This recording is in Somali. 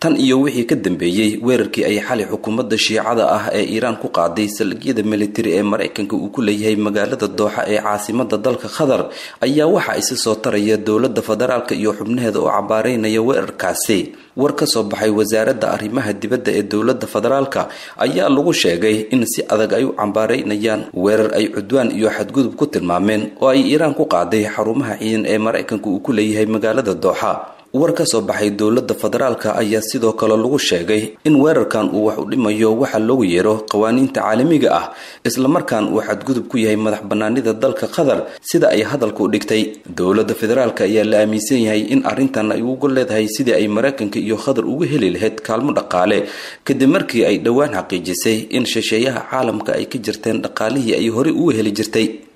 tan iyo wixii ka dambeeyey weerarkii ay xali xukuumadda shiicada ah ee iiraan ku qaaday saldhigyada militari ee maraykanka uu ku leeyahay magaalada dooxa ee caasimada dalka qatar ayaa waxa isa soo taraya dowladda federaalka iyo xubnaheeda oo cabaareynaya weerarkaasi war ka soo baxay wasaaradda arrimaha dibadda ee dowladda federaalka ayaa lagu sheegay in si adag ay u cambaareynayaan weerar ay cudwaan iyo xadgudub ku tilmaameen oo ay iiraan ku qaaday xarumaha ciidan ee maraykanka uu ku leeyahay magaalada dooxa war ka soo baxay dowladda federaalka ayaa sidoo kale lagu sheegay in weerarkan uu wax u dhimayo waxa loogu yeero qawaaniinta caalamiga ah islamarkaan uu xadgudub ku yahay madax banaanida dalka qatar sida ay hadalka u dhigtay dowladda federaalka ayaa la aaminsan yahay in arrintan ay ugu leedahay sidii ay maraykanka iyo qatar uga heli lahayd kaalmo dhaqaale kadib markii ay dhowaan xaqiijisay in shisheeyaha caalamka ay ka jirteen dhaqaalihii ay horey uga heli jirtay